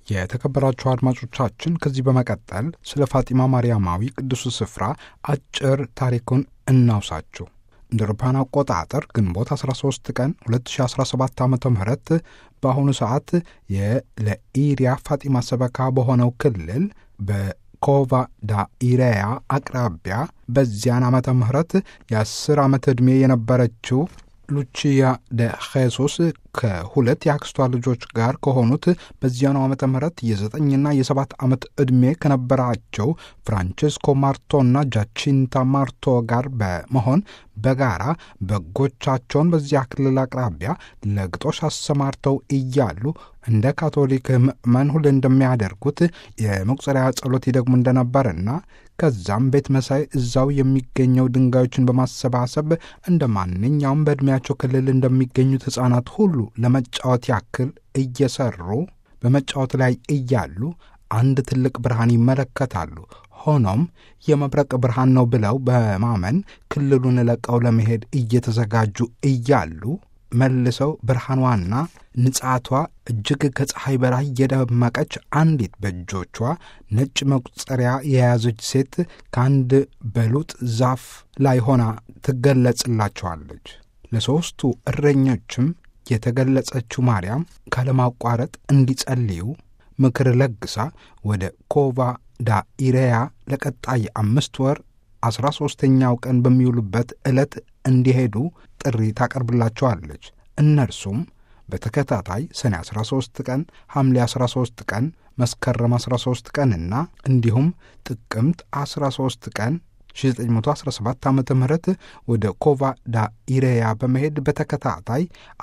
የተከበራችሁ አድማጮቻችን ከዚህ በመቀጠል ስለ ፋጢማ ማርያማዊ ቅዱሱ ስፍራ አጭር ታሪኩን እናውሳችሁ። እንደ አውሮፓውያን አቆጣጠር ግንቦት 13 ቀን 2017 ዓ ም በአሁኑ ሰዓት የለኢሪያ ፋጢማ ሰበካ በሆነው ክልል በኮቫ ዳ ኢሬያ አቅራቢያ በዚያን ዓመተ ምህረት የአስር ዓመት ዕድሜ የነበረችው ሉቺያ ደ ኼሱስ ከሁለት የአክስቷ ልጆች ጋር ከሆኑት በዚያኑ ዓመተ ምህረት የዘጠኝና የሰባት ዓመት ዕድሜ ከነበራቸው ፍራንቼስኮ ማርቶና ጃቺንታ ማርቶ ጋር በመሆን በጋራ በጎቻቸውን በዚያ ክልል አቅራቢያ ለግጦሽ አሰማርተው እያሉ እንደ ካቶሊክ ምእመን ሁሌ እንደሚያደርጉት የመቁጠሪያ ጸሎት ይደግሙ እንደነበርና ከዛም ቤት መሳይ እዛው የሚገኘው ድንጋዮችን በማሰባሰብ እንደ ማንኛውም በዕድሜያቸው ክልል እንደሚገኙት ሕፃናት ሁሉ ለመጫወት ያክል እየሰሩ በመጫወት ላይ እያሉ አንድ ትልቅ ብርሃን ይመለከታሉ። ሆኖም የመብረቅ ብርሃን ነው ብለው በማመን ክልሉን ለቀው ለመሄድ እየተዘጋጁ እያሉ መልሰው ብርሃኗና ንጻቷ እጅግ ከፀሐይ በላይ የደመቀች አንዲት በእጆቿ ነጭ መቁጠሪያ የያዘች ሴት ከአንድ በሉጥ ዛፍ ላይ ሆና ትገለጽላቸዋለች። ለሦስቱ እረኞችም የተገለጸችው ማርያም ካለማቋረጥ እንዲጸልዩ ምክር ለግሳ ወደ ኮቫ ዳ ኢሬያ ለቀጣይ አምስት ወር አስራ ሦስተኛው ቀን በሚውሉበት ዕለት እንዲሄዱ ጥሪ ታቀርብላቸዋለች። እነርሱም በተከታታይ ሰኔ 13 ቀን፣ ሐምሌ 13 ቀን፣ መስከረም 13 ቀንና እንዲሁም ጥቅምት 13 ቀን 1917 ዓ ም ወደ ኮቫ ዳ ኢሬያ በመሄድ በተከታታይ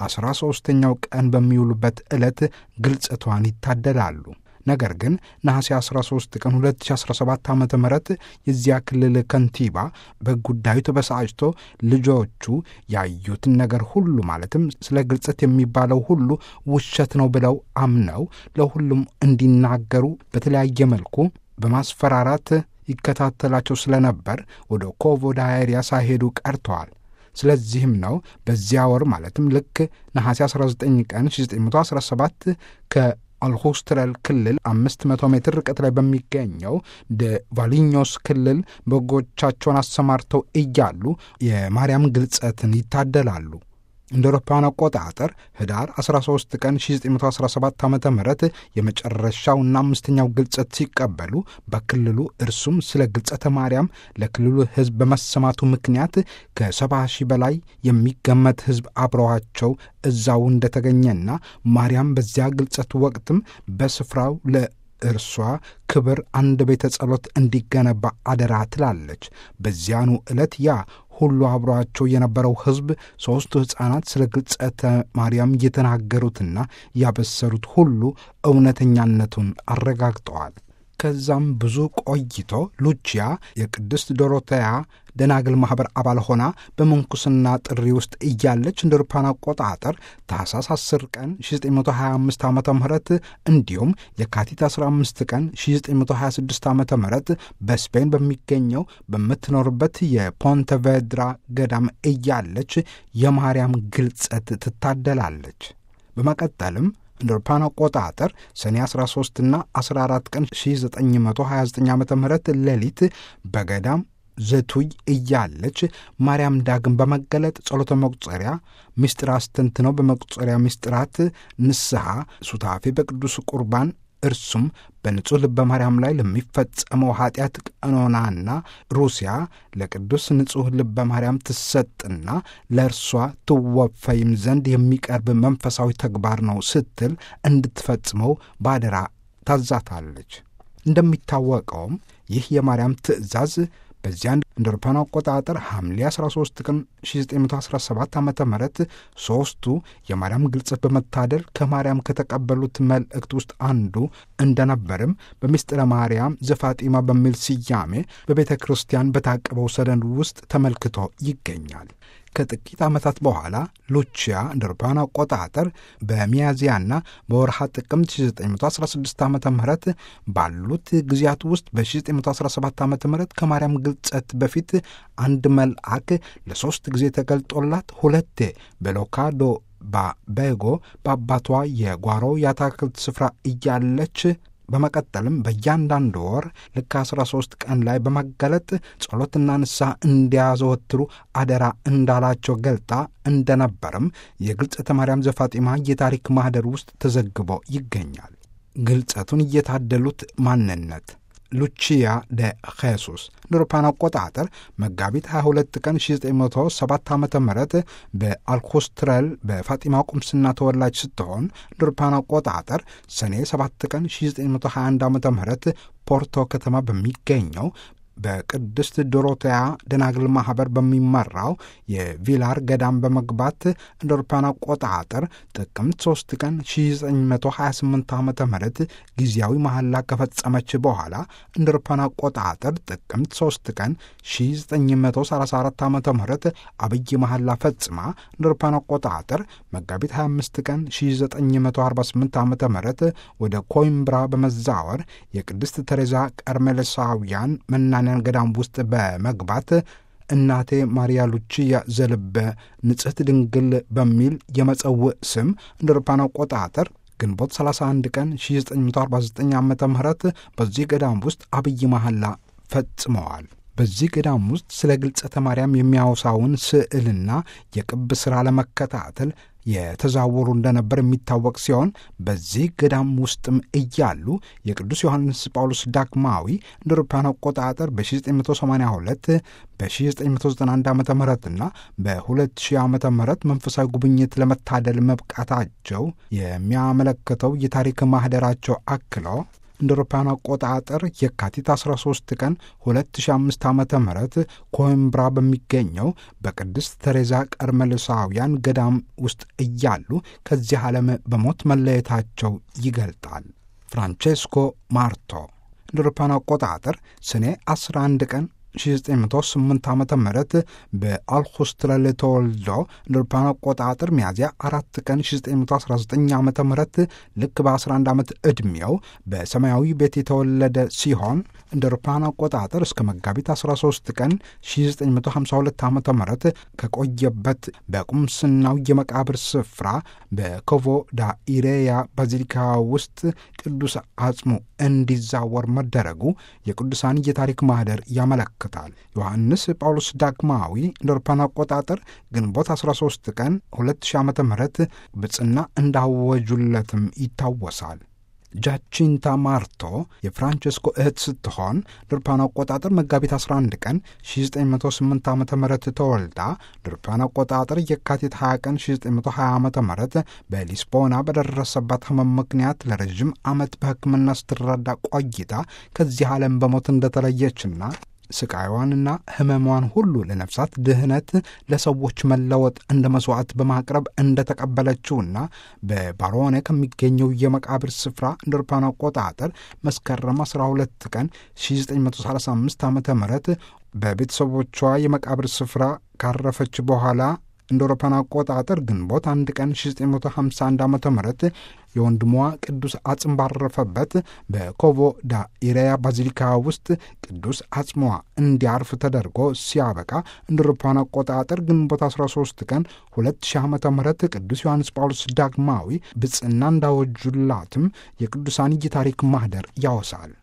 13ኛው ቀን በሚውሉበት ዕለት ግልጸቷን ይታደላሉ። ነገር ግን ነሐሴ 13 ቀን 2017 ዓ ም የዚያ ክልል ከንቲባ በጉዳዩ ተበሳጭቶ ልጆቹ ያዩትን ነገር ሁሉ ማለትም ስለ ግልጸት የሚባለው ሁሉ ውሸት ነው ብለው አምነው ለሁሉም እንዲናገሩ በተለያየ መልኩ በማስፈራራት ይከታተላቸው ስለነበር ወደ ኮቮ ዳይሪያ ሳይሄዱ ቀርተዋል። ስለዚህም ነው በዚያ ወር ማለትም ልክ ነሐሴ 19 ቀን 1917 ከ አልሆስትረል ክልል 500 ሜትር ርቀት ላይ በሚገኘው ደ ቫሊኞስ ክልል በጎቻቸውን አሰማርተው እያሉ የማርያም ግልጸትን ይታደላሉ። እንደ አውሮፓውያን አቆጣጠር ህዳር 13 ቀን 1917 ዓ ም የመጨረሻውና አምስተኛው ግልጸት ሲቀበሉ በክልሉ እርሱም ስለ ግልጸተ ማርያም ለክልሉ ሕዝብ በመሰማቱ ምክንያት ከሰባ ሺህ በላይ የሚገመት ሕዝብ አብረዋቸው እዛው እንደተገኘና ማርያም በዚያ ግልጸት ወቅትም በስፍራው ለ እርሷ ክብር አንድ ቤተ ጸሎት እንዲገነባ አደራ ትላለች። በዚያኑ ዕለት ያ ሁሉ አብሯቸው የነበረው ሕዝብ ሦስቱ ሕፃናት ስለ ግልጸተ ማርያም የተናገሩትና ያበሰሩት ሁሉ እውነተኛነቱን አረጋግጠዋል። ከዛም ብዙ ቆይቶ ሉቺያ የቅድስት ዶሮቴያ ደናግል ማኅበር አባል ሆና በምንኩስና ጥሪ ውስጥ እያለች እንደ አውሮፓውያን አቆጣጠር ታኅሳስ 10 ቀን 1925 ዓ ም እንዲሁም የካቲት 15 ቀን 1926 ዓ ም በስፔን በሚገኘው በምትኖርበት የፖንተቬድራ ገዳም እያለች የማርያም ግልጸት ትታደላለች። በመቀጠልም እንደ አውሮፓውያን አቆጣጠር ሰኔ 13ና 14 ቀን 1929 ዓ ም ሌሊት በገዳም ዘቱይ እያለች ማርያም ዳግም በመገለጥ ጸሎተ መቁጠሪያ ምስጢር አስተንትነው በመቁጠሪያ ምስጢራት ንስሐ ሱታፌ በቅዱስ ቁርባን እርሱም በንጹሕ ልበ ማርያም ላይ ለሚፈጸመው ኃጢአት ቀኖናና ሩሲያ ለቅዱስ ንጹሕ ልበ ማርያም ትሰጥና ለእርሷ ትወፈይም ዘንድ የሚቀርብ መንፈሳዊ ተግባር ነው ስትል እንድትፈጽመው ባደራ ታዛታለች። እንደሚታወቀውም ይህ የማርያም ትእዛዝ በዚያ እንደ አውሮፓውያን አቆጣጠር ሐምሌ 13 ቀን 1917 ዓ ም ሦስቱ የማርያም ግልጸት በመታደል ከማርያም ከተቀበሉት መልእክት ውስጥ አንዱ እንደነበርም በምስጢረ ማርያም ዘፋጢማ በሚል ስያሜ በቤተ ክርስቲያን በታቀበው ሰነድ ውስጥ ተመልክቶ ይገኛል። ከጥቂት ዓመታት በኋላ ሉቺያ እንደ አውሮፓውያን አቆጣጠር በሚያዝያና በወርሃ ጥቅምት 1916 ዓ ም ባሉት ጊዜያት ውስጥ በ1917 ዓ ም ከማርያም ግልጸት በፊት አንድ መልአክ ለሦስት ጊዜ ተገልጦላት ሁለቴ በሎካዶ ባቤጎ በአባቷ የጓሮ የአታክልት ስፍራ እያለች በመቀጠልም በእያንዳንዱ ወር ልክ 13 ቀን ላይ በመገለጥ ጸሎትና ንስሐ እንዲያዘወትሩ አደራ እንዳላቸው ገልጣ እንደነበርም የግልጸተ ማርያም ዘፋጢማ የታሪክ ማኅደር ውስጥ ተዘግቦ ይገኛል። ግልጸቱን እየታደሉት ማንነት ሉቺያ ደ ኼሱስ እንደ አውሮፓውያን አቆጣጠር መጋቢት 22 ቀን 1907 ዓ ም በአልኮስትረል በፋጢማ ቁምስና ተወላጅ ስትሆን እንደ አውሮፓውያን አቆጣጠር ሰኔ 7 ቀን 1921 ዓ ም ፖርቶ ከተማ በሚገኘው በቅድስት ዶሮቴያ ደናግል ማኅበር በሚመራው የቪላር ገዳም በመግባት እንደ አውሮፓውያን አቆጣጠር ጥቅምት 3 ቀን 1928 ዓ ም ጊዜያዊ መሐላ ከፈጸመች በኋላ እንደ አውሮፓውያን አቆጣጠር ጥቅምት 3 ቀን 1934 ዓ ም አብይ መሐላ ፈጽማ እንደ አውሮፓውያን አቆጣጠር መጋቢት 25 ቀን 1948 ዓ ም ወደ ኮይምብራ በመዛወር የቅድስት ተሬዛ ቀርሜሎሳውያን መናንያን ገዳም ውስጥ በመግባት እናቴ ማርያ ሉቺያ ዘልበ ንጽሕት ድንግል በሚል የመጸውዕ ስም እንደ አውሮፓውያን አቆጣጠር ግንቦት 31 ቀን 1949 ዓ ም በዚህ ገዳም ውስጥ አብይ መሐላ ፈጽመዋል። በዚህ ገዳም ውስጥ ስለ ግልጸተ ማርያም የሚያወሳውን ስዕልና የቅብ ሥራ ለመከታተል የተዛወሩ እንደነበር የሚታወቅ ሲሆን በዚህ ገዳም ውስጥም እያሉ የቅዱስ ዮሐንስ ጳውሎስ ዳግማዊ እንደ አውሮፓውያን አቆጣጠር በ1982 በ1991 ዓ ምና በ2000 ዓ ም መንፈሳዊ ጉብኝት ለመታደል መብቃታቸው የሚያመለክተው የታሪክ ማኅደራቸው አክሎ እንደ አውሮፓውያን አቆጣጠር የካቲት 13 ቀን 2005 ዓ ም ኮይምብራ በሚገኘው በቅድስት ተሬዛ ቀርሜሎሳውያን ገዳም ውስጥ እያሉ ከዚህ ዓለም በሞት መለየታቸው ይገልጣል። ፍራንቼስኮ ማርቶ እንደ አውሮፓውያን አቆጣጠር ሰኔ 11 ቀን 1908 ዓ ም በአልኮስትረል ተወልዶ እንደ አውሮፓውያን አቆጣጠር ሚያዝያ አራት ቀን 1919 ዓ ም ልክ በ11 ዓመት ዕድሜው በሰማያዊ ቤት የተወለደ ሲሆን እንደ አውሮፓውያን አቆጣጠር እስከ መጋቢት 13 ቀን 1952 ዓ ም ከቆየበት በቁምስናው የመቃብር ስፍራ በኮቮ ዳ ኢሬያ ባዚሊካ ውስጥ ቅዱስ አጽሙ እንዲዛወር መደረጉ የቅዱሳን የታሪክ ማኅደር ያመለክታል። ዮሐንስ ጳውሎስ ዳግማዊ እንደ አውሮፓውያን አቆጣጠር ግንቦት 13 ቀን 2000 ዓ ም ብጽና እንዳወጁለትም ይታወሳል። ጃቺንታ ማርቶ የፍራንቸስኮ እህት ስትሆን ድርፓን አቆጣጠር መጋቢት 11 ቀን 1908 ዓ ም ተወልዳ ድርፓን አቆጣጠር የካቲት 20 ቀን 1920 ዓ ም በሊስቦና በደረሰባት ህመም ምክንያት ለረዥም ዓመት በሕክምና ስትረዳ ቆይታ ከዚህ ዓለም በሞት እንደተለየችና ስቃይዋንና ህመሟን ሁሉ ለነፍሳት ድህነት ለሰዎች መለወጥ እንደ መስዋዕት በማቅረብ እንደተቀበለችውና በባሮኔ ከሚገኘው የመቃብር ስፍራ እንደ አውሮፓውያን አቆጣጠር መስከረም 12 ቀን 1935 ዓ ም በቤተሰቦቿ የመቃብር ስፍራ ካረፈች በኋላ እንደ አውሮፓውያን አቆጣጠር ግንቦት አንድ ቀን 1951 ዓ ም የወንድሟ ቅዱስ አጽም ባረፈበት በኮቮ ዳ ኢሬያ ባዚሊካ ውስጥ ቅዱስ አጽሟ እንዲያርፍ ተደርጎ ሲያበቃ እንደ አውሮፓውያን አቆጣጠር ግንቦት 13 ቀን 2000 ዓ ም ቅዱስ ዮሐንስ ጳውሎስ ዳግማዊ ብጽና እንዳወጁላትም የቅዱሳን የታሪክ ማኅደር ያወሳል።